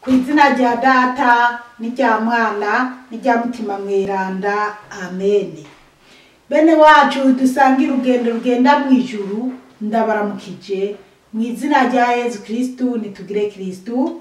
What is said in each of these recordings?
ku izina rya data n'irya mwana n'irya mutima mweranda amene bene wacu dusange urugendo rugenda mu ijuru ndabaramukije mu izina rya yezu kristu nitugire kristu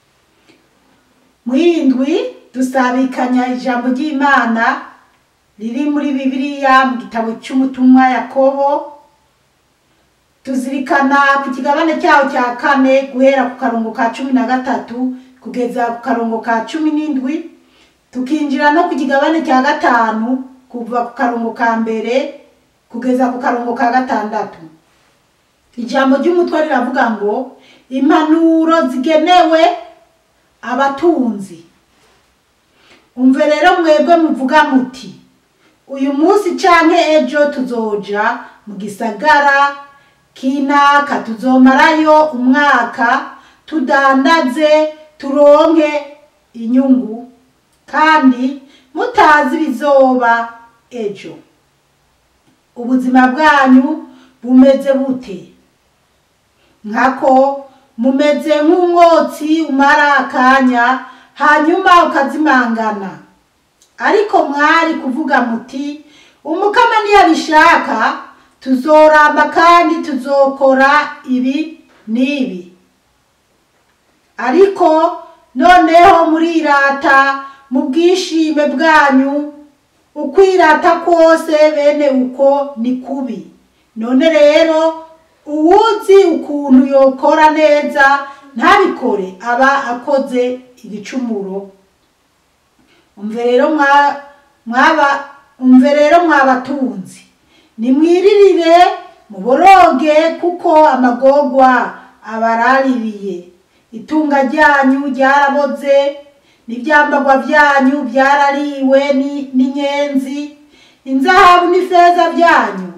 mwindwi dusabikanya ijambo ry'imana riri muri bibiliya mu gitabo cy'umutumwa yakobo tuzirikana ku kigabane cyaho cya kane guhera ku karongo ka cumi na gatatu kugeza ku karongo ka cumi n'indwi tukinjira no ku kigabane cya gatanu kuva ku karongo ka mbere kugeza ku karongo ka gatandatu ijambo ry'umutwe riravuga ngo impanuro zigenewe abatunzi umve rero mwebwe muvuga muti uyu munsi canke ejo tuzoja mu gisagara kinaka tuzomarayo umwaka tudandaze turonke inyungu kandi mutazi bizoba ejo ubuzima bwanyu bumeze bute nkako mumeze nk'umwotsi umara akanya hanyuma ukazimangana ariko mwari kuvuga muti umukama ntiyabishaka tuzoramba kandi tuzokora ibi n'ibi ariko noneho murirata mu bwishime bwanyu ukwirata kose bene uko ni kubi none rero uwuzi ukuntu yokora neza ntabikore aba akoze igicumuro umve rero mwaba umve rero mwabatunzi nimwiririre muboroge kuko amagogwa abaraririye itunga ryanyu ryaraboze n'ibyambagwa byanyu byarariwe n'inyenzi inzahabu n'ifeza byanyu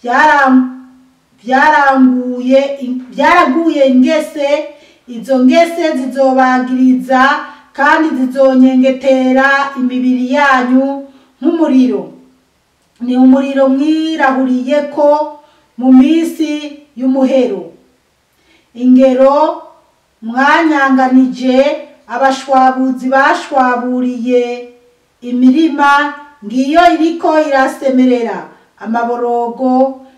byaranguye byaraguye ingese izo ngese zizobagiriza kandi zizonyengetera imibiri yanyu nk'umuriro ni umuriro mwirahuriye ko mu minsi y'umuhero ingero mwanyanganije abashwabuzi bashwaburiye imirima ngiyo iriko irasemerera amaborogo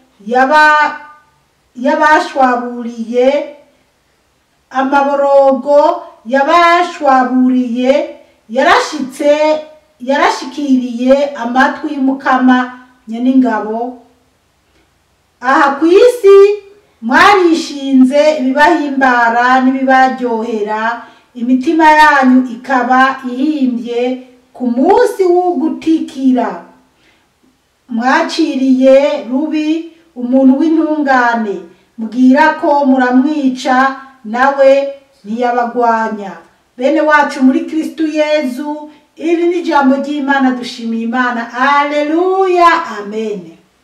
y'abashwaburiye amaborogo y'abashwaburiye yarashitse yarashikiriye amatwi y'umukama nyeningabo aha ku isi mwarishinze ibibahimbara n'ibibaryohera imitima yanyu ikaba ihimbye ku munsi w'ugutikira mwaciriye rubi umuntu w'intungane mbwira ko muramwica nawe ntiyabagwanya bene wacu muri kristu yezu iri ni ijambo ry'imana dushimiye imana aleluya amen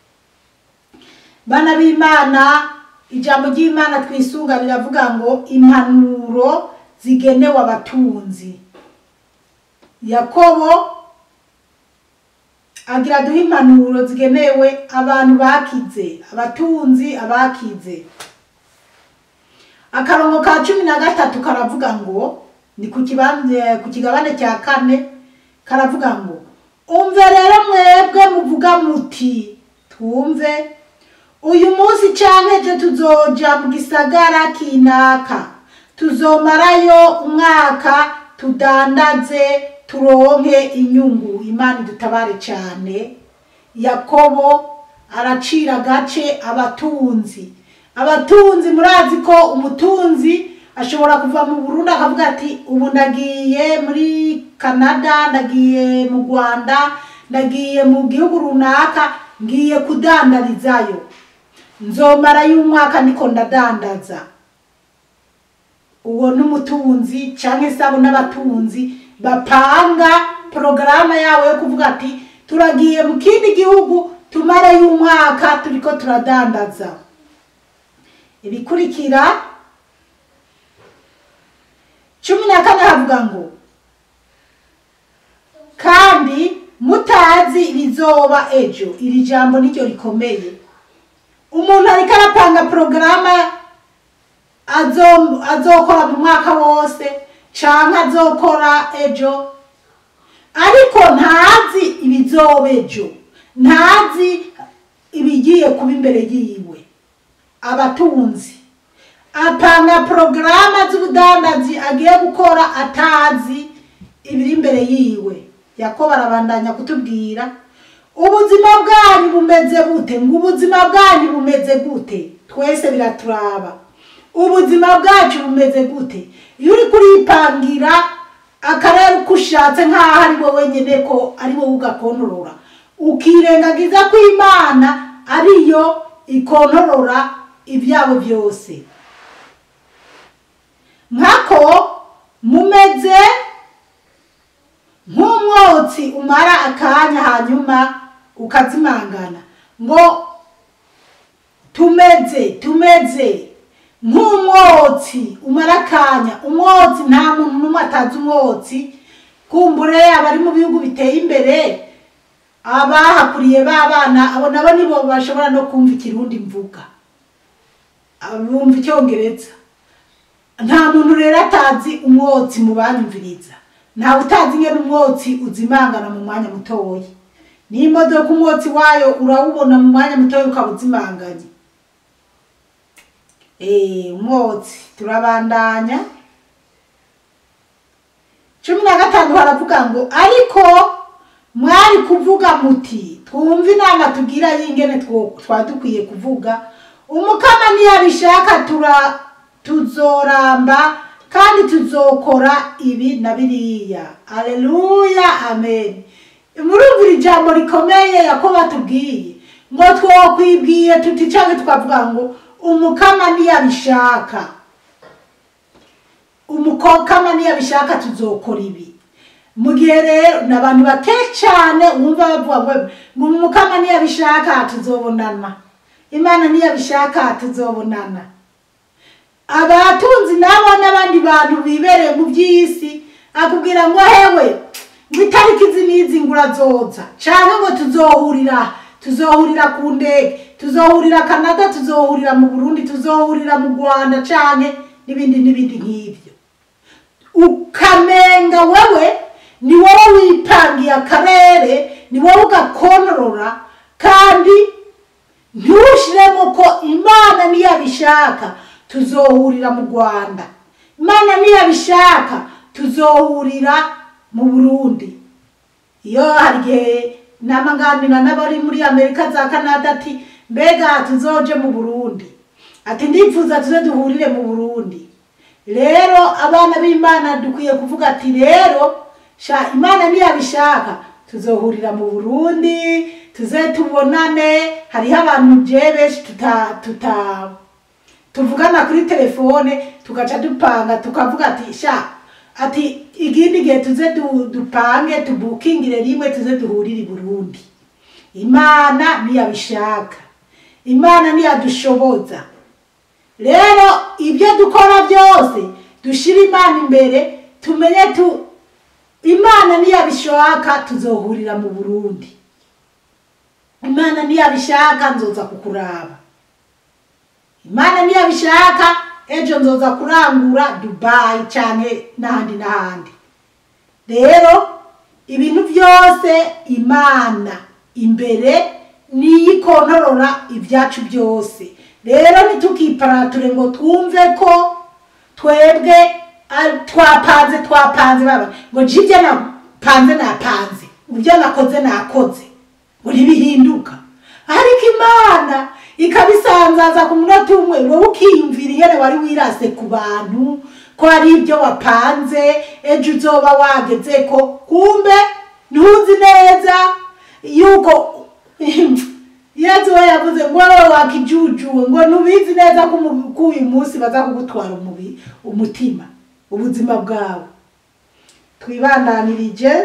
bana b'imana ijambo ry'imana twisunga riravuga ngo impanuro zigenewe abatunzi yakobo agira duhe impanuro zigenewe abantu bakize abatunzi abakize akarongo ka cumi na gatatu karavuga ngo ni ku kigabane cya kane karavuga ngo umve rero mwebwe muvuga muti twumve uyu munsi canke ejo tuzoja mu gisagara kinaka tuzomarayo umwaka tudandaze turonke inyungu imana idutabare cyane yakobo aracira agace abatunzi abatunzi murazi ko umutunzi ashobora kuva mu burundi akavuga ati ubu ndagiye muri canada ndagiye mu rwanda ndagiye mu gihugu runaka ngiye kudandarizayo nzomara y'umwaka niko ndadandaza uwo n'umutunzi cyangwa se abo n'abatunzi bapanga porogaramu yabo yo kuvuga ati turagiye mu kindi gihugu tumare y'umwaka turiko turadandaza ibikurikira cumi na kane havuga ngo kandi mutazi ibizoba ejo iri jambo niryo rikomeye umuntu ariko arapanga porogaramu azokora mu mwaka wose canke azokora ejo ariko ntazi ibizoba ejo ntazi ibigiye kuba imbere yiwe abatunzi apanga porogaramu z'ubudandazi agiye gukora atazi ibiri imbere yiwe yakobo arabandanya kutubwira ubuzima bwanyu bumeze gute ngo ubuzima bwanyu bumeze gute twese biraturaba ubuzima bwacu bumeze gute iyo uri kuripangira akarere uko ushatse nk'aho ari wowe wenyine ko ari wowe ugakontorora ukirengagiza ko imana ariyo ikontorora ibyabo byose nkako mumeze nk'umwotsi umara akanya hanyuma ukazimangana ngo tumeze tumeze nk'umwotsi umara akanya umwotsi nta muntu n'umwe atazi umwotsi kumbure abari mu bihugu biteye imbere abahakuriye b'abana abo nabo nibo bashobora no kumva ikirundi mvuga bumva icyongereza nta muntu rero atazi umwotsi mu banyumviriza ntawe utazi ingene umwotsi uzimangana mu mwanya mutoya n'imodoka umwotsi wayo urawubona mu mwanya mutoya ukaba uzimanganye umwotsi turabandanya cumi na gatanu haravuga ngo ariko mwari kuvuga muti twumve inama tugira y'ingene twaba dukwiye kuvuga umukama ntiyabishaka tura tuzoramba kandi tuzokora ibi na biriya aleluya amen murumvira ijambo rikomeye yakobo atubwiye ngo twokwibwiye tuti cyangwa twavuga ngo umukama ntiyabishaka umukama ntiyabishaka tuzokora ibi mu gihe rero ni abantu bake cyane wumva bavuga ngo umukama ntiyabishaka tuzobonana imana ntiyabishaka tuzobonana abatunzi nabo n'abandi bantu bibereye mu by'isi akubwira ngo hewe ngo itariki izi n'izi ngo urazoza cyangwa ngo tuzohurira tuzohurira ku ndege tuzohurira canada tuzohurira mu burundi tuzohurira mu rwanda cyane n'ibindi n'ibindi nk'ibyo ukamenga wewe ni wowe wipangiye akarere ni wowe ugakontorora kandi ntushyiremo ko imana niyabishaka tuzohurira mu rwanda imana niyabishaka tuzohurira mu burundi iyo hari igihe namaganira n'abari muri amerika za canada ati mbega tuzoje mu burundi ati ndifuza tuze duhurire mu burundi rero abana b'imana dukwiye kuvuga ati rero sha imana niyabishaka tuzohurira mu burundi tuze tubonane hariho abantu je benshi tuta tuta tuvugana kuri telefone tugaca dupanga tukavuga ati sha ati igindi gihe tuze du, dupange tubukingire rimwe tuze duhurire i burundi imana niyabishaka imana niyadushoboza rero ibyo dukora byose dushyire imana imbere tumenye tu imana niyabishaka tuzohurira mu burundi imana niyabishaka nzoza kukuraba imana niyabishaka ejo nzoza kurangura dubayi cyane n'ahandi n'ahandi rero ibintu byose imana imbere niyo ikontorora ibyacu byose rero ntitukiparature ngo twumve ko twebwe twapanze twapanze baba ngo jibyo napanze napanze ibyo nakoze nakoze ngo ntibihinduka ariko imana ikabisanzaza ku munota umwe wowe ukiyumvira ingene wari wirase ku bantu ko hari ibyo wapanze ejo uzoba wageze ko kumbe ntuzi neza yuko yezu we yavuze ngo wowe wakijujuwe ngo ntubizi neza ko uyu munsi baza kugutwara umutima ubuzima bwawe twibandanirije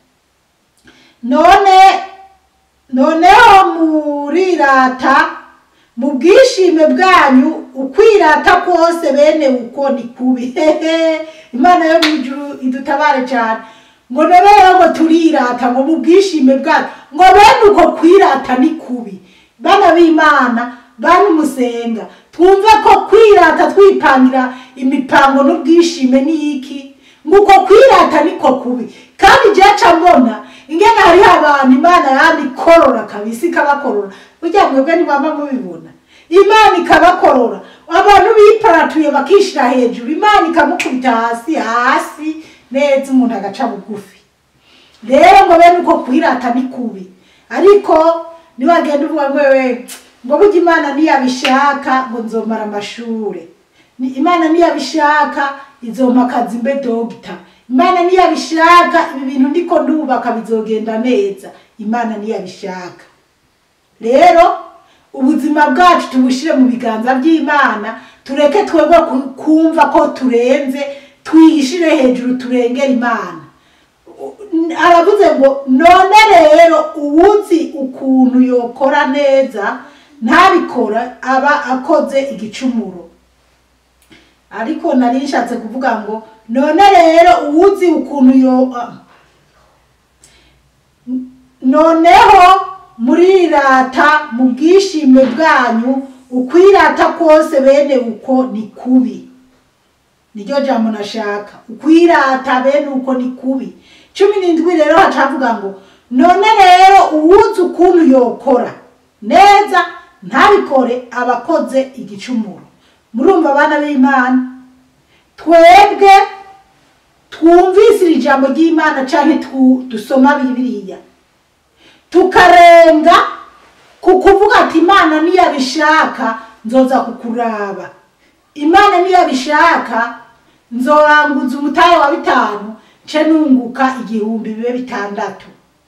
none noneho murirata mu bwishime bwanyu ukwirata kose bene uko ni kubi imana yo mu ijuru idutabare cyane ngo rero ngo turirata ngo mu bwishime bwanyu ngo bene uko kwirata ni kubi bana b'imana bana umusenga twumve ko kwirata twipangira imipango n'ubwishime ni iki ngo uko kwirata niko kubi kandi je ca mbona ingene hariho abantu imana yandi ikorora kabisa ikabakorora burya mwebwe ntibaba mubibona imana ikabakorora abantu biparatuye bakishira hejuru imana ikamukubita hasi hasi neza umuntu agaca bugufi rero ngo bene uko kwirata ni kubi ariko niwagenda uvuga ngo wewe ngo burya imana niyabishaka ngo nzomara amashure Ni- imana niyabishaka izompa akazi mbe dogita imana niyabishaka ibi bintu ndiko ndubaka bizogenda neza imana niyabishaka rero ubuzima bwacu tubushire mu biganza by'imana tureke twebwe ku- kumva ko turenze twishire hejuru turengera imana aravuze ngo none rero uwuzi ukuntu yokora neza ntabikora aba akoze igicumuro ariko nari nshatse kuvuga ngo none rero uwuzi ukuntu yo ah, noneho murirata mu bwishime bwanyu ukwirata kose bene uko ni kubi niryo jambo nashaka ukwirata bene uko ni kubi cumi n'indwi rero hacavuga ngo none rero uwuzi ukuntu yokora neza ntabikore abakoze igicumuro murumva abana b'imana twebwe twumvise iri jambo ry'imana canke twu- dusoma bibiliya tukarenga ku kuvuga ati imana niyabishaka nzoza kukuraba imana niyabishaka nzoranguza umutahe wa bitanu nce nunguka igihumbi bibe bitandatu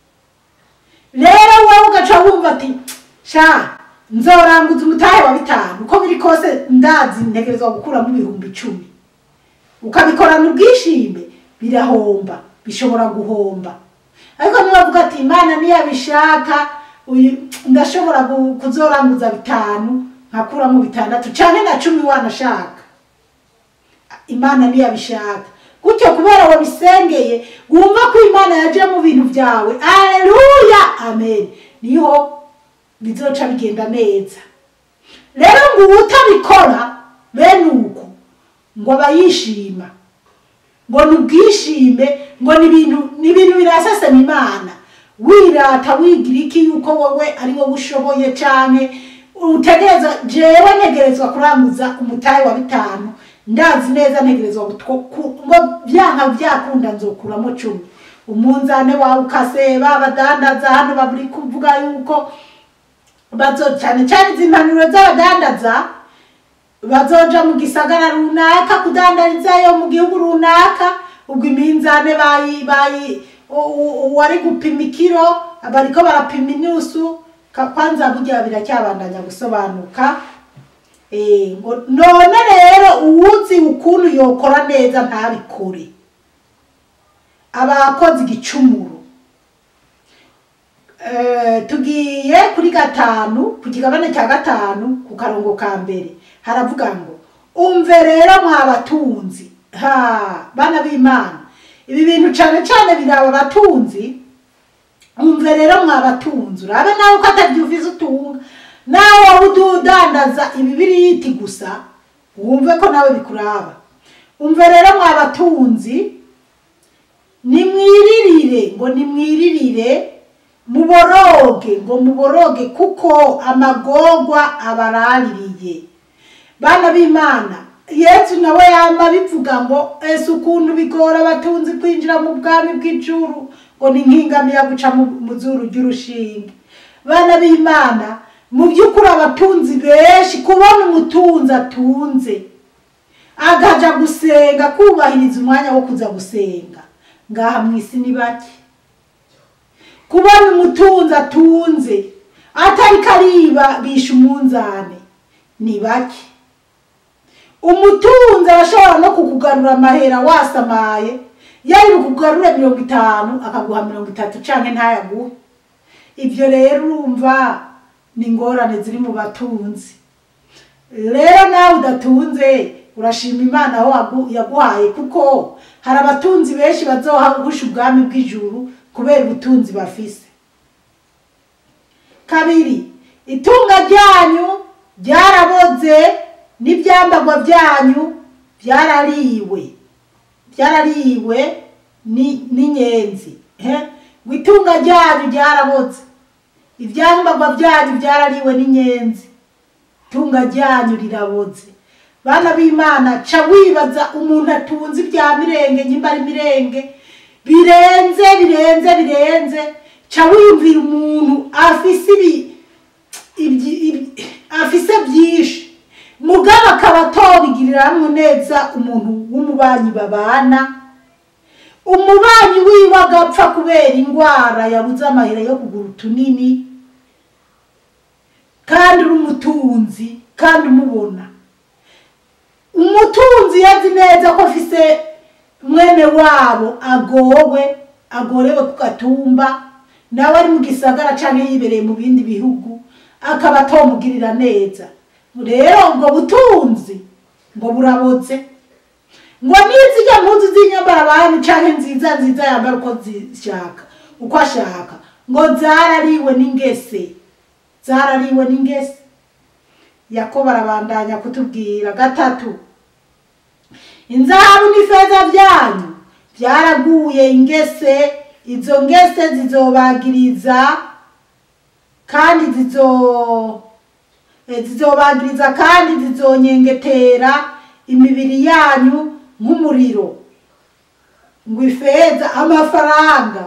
rero wowe ugaca wumva ati sha nzoranguza umutahe wa bitanu uko biri kose ndazi ntegerezwa gukuramo ibihumbi icumi ukabikorana ubwishime birahomba bishobora guhomba ariko niba avuga ati imana niyabishaka uyu ndashobora gu- kuzoranguza bitanu nkakuramo bitandatu canke na cumi wanashaka imana niyabishaka gutyo kubera wabisengeye wumva ko imana yaje mu bintu byawe aleluya amen niho bizoca bigenda neza rero ngo uwutabikora bene uko ngo aba yishima ngo ni ubwishime ngo ni ibintu ni ibintu birasesema imana wirata wigira iki yuko wowe ari wowe ushoboye cyane utegereza jewe ntegerezwa kuranguza umutahe wa bitanu ndazi neza ntegerezwa gutwo- ku- ngo byanka byakunda nzokuramo cumi umunzane wawe ukaseba abadandaza hano baburi kuvuga yuko bazo cyane cyane izi mpanuro z'abadandaza bazoja mu gisagara runaka kudandarizayo mu gihugu runaka ubwo iminzane bayi bayi u- u- uwari gupima ikiro bariko barapima inusu ka- kwanza burya biracyabandanya gusobanuka Eh, ngo none rero uwuzi ukuntu yokora neza ntabikore aba akoze igicumuro Eh, tugiye kuri gatanu ku kigabane cya gatanu ku karongo ka mbere haravuga ngo umve rero mwabatunzi ha bana b'imana ibi bintu cyane cyane biraba abatunzi umve rero mwabatunzi urabe nawe ko atabyuvize utunga nawe waba udandaza ibibiriti gusa wumve ko nawe bikuraba umve rero mwabatunzi nimwiririre ngo nimwiririre muboroge ngo muboroge kuko amagorwa abaraririye bana b'imana yesu nawe yama bivuga ngo ese ukuntu bigora abatunzi kwinjira mu bwami bw'ijuru ngo ni nk'ingamiya guca mu- mu zuru ry'urushinge bana b'imana mu by'ukuri abatunzi benshi kubona umutunzi atunze agaja gusenga kubahiriza umwanya wo kuza gusenga ngaha mu isi ni bake kubona umutunzi atunze atari kariba bisha umunzane ni bake umutunzi arashobora no kukugarura amahera wasamaye yari bukugarure mirongo itanu akaguha mirongo itatu canke ntayaguhe ibyo rero urumva ni ingorane ziri mu batunzi rero nawe udatunze urashima imana aho wagu- yaguhaye kuko hari abatunzi benshi bazohagusha ubwami bw'ijuru kubera ubutunzi bafise kabiri itunga ryanyu ryaraboze n'ibyambagwa byanyu byarariwe byarariwe ni- n'inyenzi he? ngo itunga ryanyu ryaraboze ibyambagwa byanyu byarariwe n'inyenzi itunga ryanyu riraboze bana b'imana ca wibaza umuntu atunze ibya mirenge nyimba ari mirenge birenze birenze birenze ca wiyumvira umuntu afise ibi ibyi- ibi- afise byinshi mugabo akaba atobigiriramwo neza umuntu w'umubanyi babana umubanyi wiwe agapfa kubera indwara yabuze amahera yo kugura utunini kandi uri umutunzi kandi umubona umutunzi yazi neza ko afise mwene wabo agowe agorewe ku gatumba nawe ari mu gisagara canke yibereye mu bindi bihugu akaba atomugirira neza rero ubwo butunzi ngo buraboze ngo nizijya mpuzu z'inyambara abami canke nziza nziza yambara uko zishaka uko ashaka ngo zarariwe n'ingese zarariwe n'ingese yakobo arabandanya kutubwira gatatu inzahabu n'ifeza byanyu byaraguye ingese izo ngese zizobagiriza kandi zizo eh, zizobagiriza kandi zizonyengetera imibiri yanyu nk'umuriro ngo ifeza amafaranga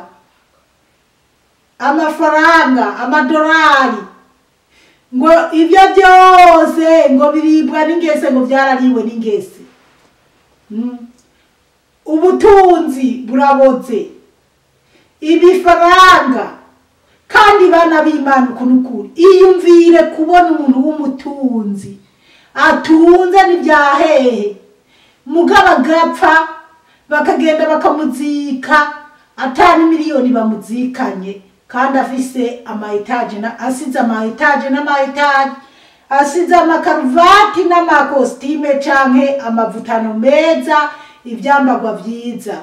amafaranga amadolari ngo ibyo byose ngo biribwa n'ingese ngo byarariwe n'ingese Mm. ubutunzi buraboze ibifaranga kandi bana b'imana uku n'ukuri iyumvire kubona umuntu w'umutunzi atunze n'ibyahehe mugabo agapfa bakagenda bakamuzika atari miliyoni bamuzikanye kandi afise amaetaje na asize amaetaje n'amaetaje asize amakaruvati n'amakositime canke amavutano meza ivyambagwa vyiza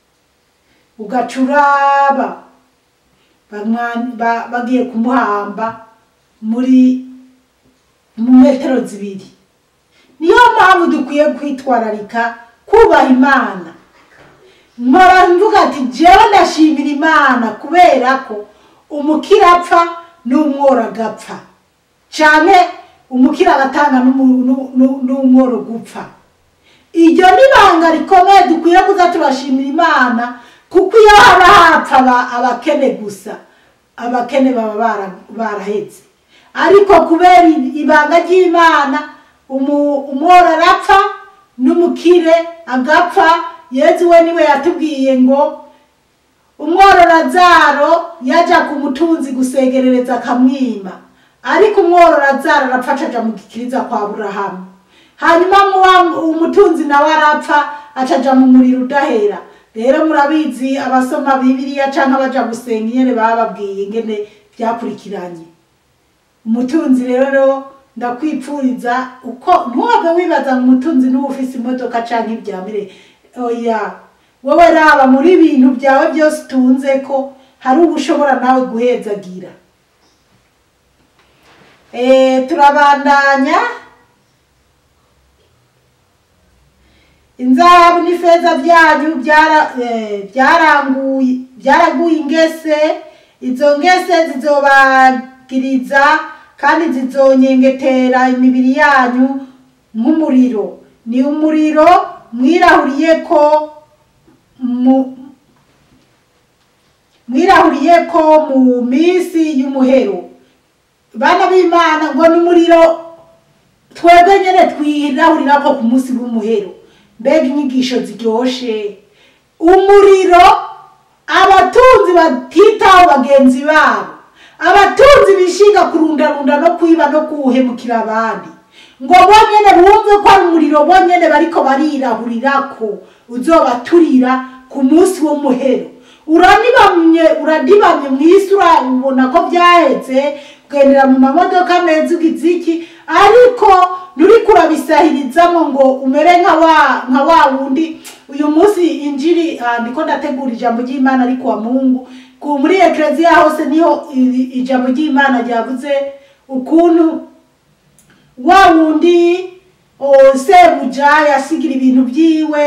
ugacuraba bamwa- ba- bagiye kumuhamba muri mu metero zibiri niyo mpamvu dukwiye kwitwararika kubaha imana mpora mvuga ati jewe ndashimira imana kubera ko umukira apfa n'umworo agapfa canke umukira agatanga n'umu- nu- nu- n'umworo gupfa iryo ni ibanga rikomeye dukwiye kuza turashimira imana kuko iyo haba hapfa aba- abakene gusa abakene baba bara- baraheze ariko kubera i- ibanga ry'imana umu- umworo arapfa n'umukire agapfa yezu we niwe yatubwiye ngo umworo lazaro yaja ku mutunzi gusegerereza akamwima ariko umworo lazaro arapfa acaja mu gikiriza kwa burahamu hanyuma muwa- umutunzi nawe arapfa acaja mu muriro udahera rero murabizi abasoma bibiliya canke abaja gusenga ingene bababwiye ingene vyakurikiranye umutunzi rero ndakwipfuriza uko ntuhave wibaza ngo umutunzi niwe ufise imodoka canke ivyamire oya wowe raba muri ibintu byawe byose utunze ko hari uba ushobora nawe guhezagira Eh, turabandanya inzahabu n'ifeza byanyu byara- eh, byaranguye byaraguye ingese izo ngese zizobagiriza kandi zizonyengetera imibiri yanyu nk'umuriro ni umuriro mwirahuriye ko mu mwirahuriye ko mu minsi y'umuhero bana b'imana ngo ni umuriro twebwe nyine twirahurira ko ku munsi w'umuhero mbega inyigisho ziryoshe umuriro abatunzi batitaho bagenzi babo abatunzi bishinga kurundarunda no kwiba no kuwuhemukira abandi ngo bonyene bumve ko ari umuriro bonyene bariko barirahurira ko uzobaturira ku munsi w'umuhero uranibamye uradibamye mu isi urabona ko byahetse ugendera mu mamodoka meza ugize iki ariko nturiko urabisahirizamo ngo umere nka wa nka wa wundi uyu munsi injiri ah, ndiko ndategura ijambo ry'imana ariko wa mungu ku muri ekleziya hose niho i- ijambo ry'imana ryavuze ukuntu wa wundi o, sebuja yasigira ibintu byiwe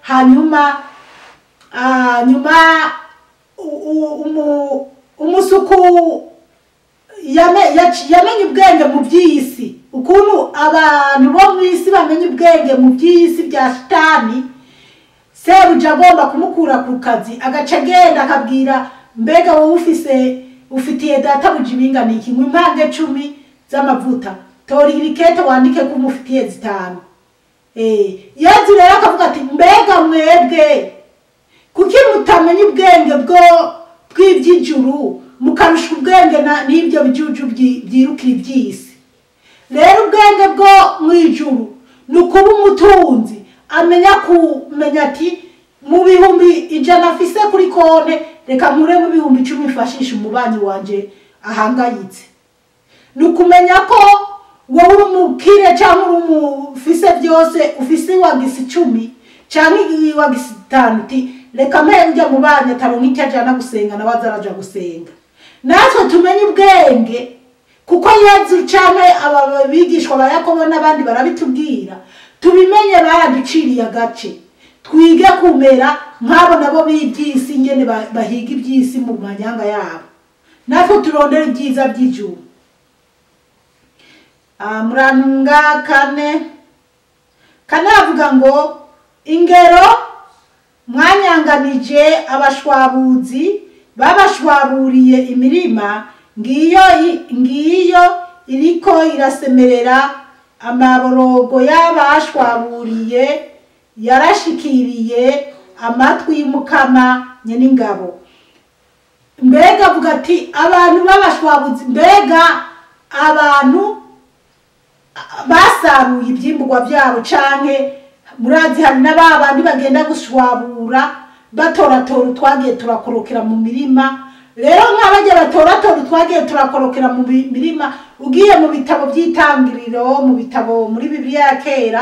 hanyuma ah, nyuma u- u- umu- umusuku yame- yaci- yamenye ubwenge mu by'isi ukuntu abantu bo mu isi bamenye ubwenge mu by'isi bya shitani sebuja agomba kumukura ku kazi agaca agenda akabwira mbega wowe ufise ufitiye databuja ibingana iki ngo impande cumi z'amavuta tora irikete wandike ko umufitiye zitanu Eh, yezu rero akavuga ati mbega mwebwe kuki mutamenya ubwenge bwo bw'iby'ijuru mukarusha ubwenge na- n'ibyo bijuju byi- byirukira iby'isi rero ubwenge bwo mu ijuru ni ukuba umutunzi amenya kumenya ati mu bihumbi ijana afise kuri konte reka nkure mu bihumbi icumi mfashisha umubanyi wanje ahangayitse ni ukumenya ko wowe uri umukire cyangwa uri umufise byose ufise wagisi icumi cyangwa wagisi itanu uti reka mpere ujya mu banyi ataronka icyo ajana gusenga nawe aza araja gusenga natwe tumenye ubwenge kuko yezu cyangwa aba bigishwa ba yakobo n'abandi barabitubwira tubimenye baraduciriye agace twige kumera nk'abo nabo b'iby'isi ngene ba- bahiga iby'isi mu manyanga yabo natwe turondere ibyiza by'ijuru Ah, murantunga kane kane avuga ngo ingero mwanyanganije abashwabuzi babashwaburiye imirima ngiyo i- ngiyo iriko irasemerera amaborogo y'abashwaburiye yarashikiriye amatwi y'umukama nyen'ingabo mbega avuga ati abantu b'abashwabuzi mbega abantu basaruye ibyimburwa byabo canke murazi hari na ba bandi bagenda gushwabura batoratora utwagiye turakorokera mu mirima rero nk'abajya batoratora utwagiye turakorokera mu bi- mirima ugiye mu bitabo by'itangiriro mu bitabo muri bibiliya ya kera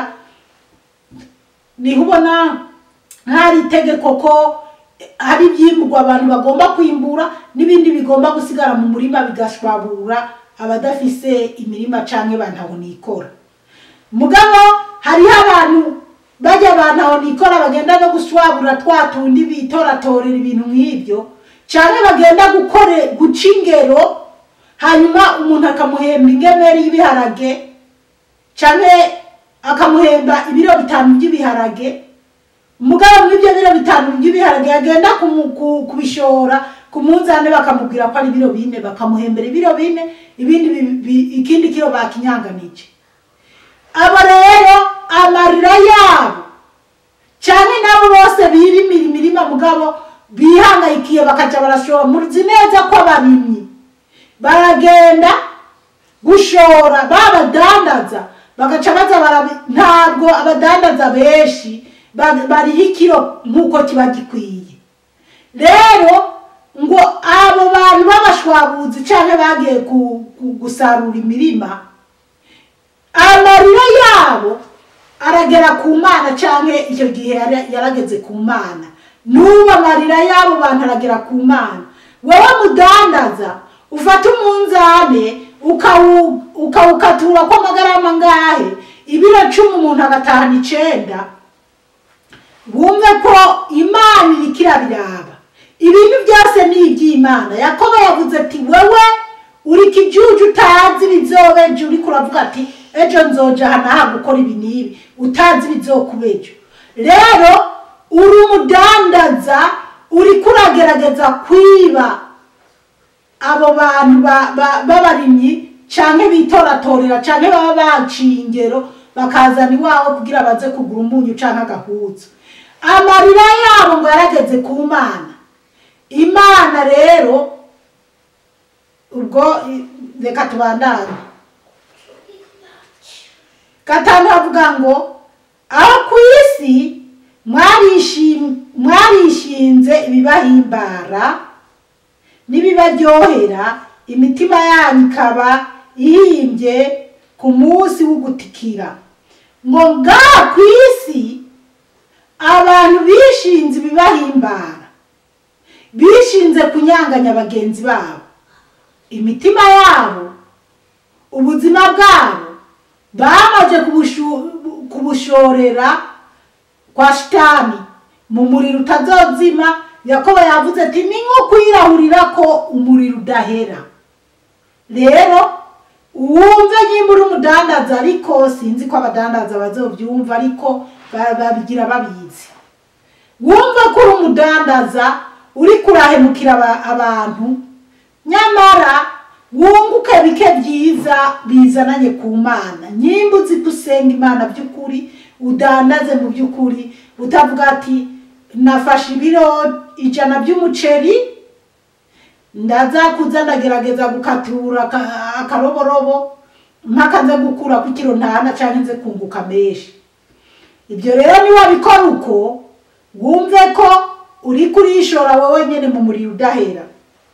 niho ubona hari itegeko ko hari ibyimburwa abantu bagomba kwimbura n'ibindi bigomba gusigara mu murima bigashwabura abadafise imirima canke bantaho nikora mugabo hariho abantu bajya abantu aho nikora bagenda no gushwabura twa tundi bitoratorera ibintu nk'ibyo canke bagenda gukore guca ingero hanyuma umuntu akamuhemba ingemeri y'ibiharage canke akamuhemba ibiro bitanu by'ibiharage umugabo muri ibyo biro bitanu by'ibiharage yagenda kumu- ku- kubishora ku munzane bakamubwira ko ari ibiro bine bakamuhembera ibiro bine ibindi bi- bi- ikindi kiro bakinyanganije abo rero amarira yabo cyane nabo bose birimira imirima mugabo bihangayikiye bakaja barashora muzi neza ko abarimyi baragenda gushora babadandaza bagaca baza barabi ntabwo abadandaza benshi ba- bariho ikiro nk'uko kiba gikwiye rero ngo abo bantu b'abashwabuzi cyangwa bagiye ku- ku- gusarura imirima amarira yabo aragera ku mana cyangwa icyo gihe yara- yarageze ku mana n'ubu amarira y'abo bantu aragera ku mana wowe mudandaza ufata umunzane ukawu- ukawukatura ko amagarama ngahe ibiro cumi umuntu agatahana icenda wumve ko imana iriko irabiraba ibintu byose ni iby'imana yakobo yavuze ati wewe uri kijuju utazi bizoba ejo uriko uravuga ati ejo nzoja aha naha gukora ibi n'ibi utazi bizokuba ejo rero uri umudandaza uriko uragerageza kwiba abo bantu ba- ba- b'abarimyi canke bitoratorera canke baba baciye ingero bakazana iwawe kugira baze kugura umunyu canke agahuza amarira yabo ngo yarageze ku mana imana rero ubwo i- reka tubandane gatanu havuga ngo aho ku isi mwarishim- mwarishinze ibibahimbara n'ibibaryohera imitima yanyu ikaba ihimbye ku munsi w'ugutikira ngo ngaha ku isi abantu bishinze ibibahimbara bishinze kunyanganya bagenzi babo imitima yabo ubuzima bwabo bamaze kubushu- kubushorera kwa shitani mu muriro utazozima yakobo yavuze ati ni nko kwirahurira ko umuriro udahera rero wumve nyimba uri umudandaza ariko sinzi ko abadandaza bazobyumva ariko ba- babigira babizi wumve ko uri umudandaza uri kurahemukira aba- abantu nyamara wunguke bike byiza bizananye ku mana nyimba uzi ko usenga imana by'ukuri udandaze mu by'ukuri utavuga ati nafashe ibiro ijana by'umuceri ndaza kuza ndagerageza gukatura aka- akaroborobo mpaka nze gukura ku kiro ntana cyangwa nze kunguka menshi ibyo rero niwabikora uko wumve ko uri kurishora wowe nyine mu muriro udahera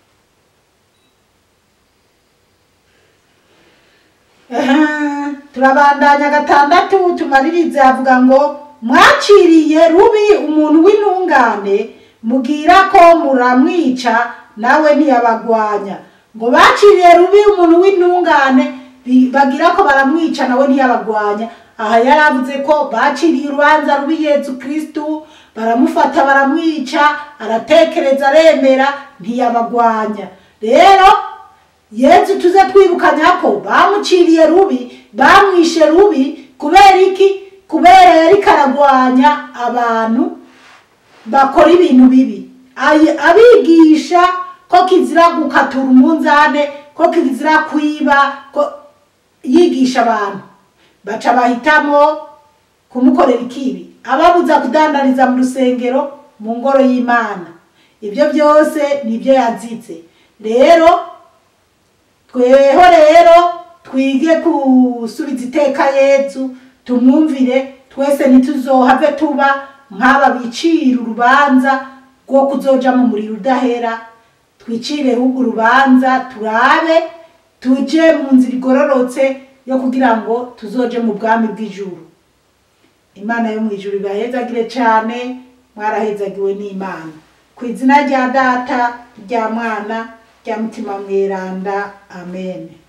Aha, turabandanya gatandatu tumaririze avuga ngo mwaciriye rubi umuntu w'intungane mubwira ko muramwica nawe ntiyabagwanya ngo baciriye rubi umuntu w'intungane bi- bagira ko baramwica nawe ntiyabagwanya aha yari avuze ko baciriye urubanza rubi yezu kristu baramufata baramwica aratekereza aremera ntiyabagwanya rero yezu tuze twibukanya ko bamuciriye rubi bamwishe rubi kubera iki kubera yari karagwanya abantu bakora ibintu bibi Ay- abigisha ko kizira gukatura umunzane ko kizira kwiba ko yigisha abantu baca bahitamo kumukorera ikibi ababuza kudandariza mu rusengero mu ngoro y'imana ibyo byose nibyo yazize rero tweho rero twige gusubiza iteka yezu tumwumvire twese ntituzohave tuba nk'aba bicira urubanza rwo kuzoja mu muriro udahera twicire ahubwo urubanza turabe tuje mu nzira igororotse yo kugira ngo tuzoje mu bwami bw'ijuru imana yo mu ijuru ibahezagire cyane mwarahezagiwe n'imana ku izina rya data rya mwana rya mutima mweranda amen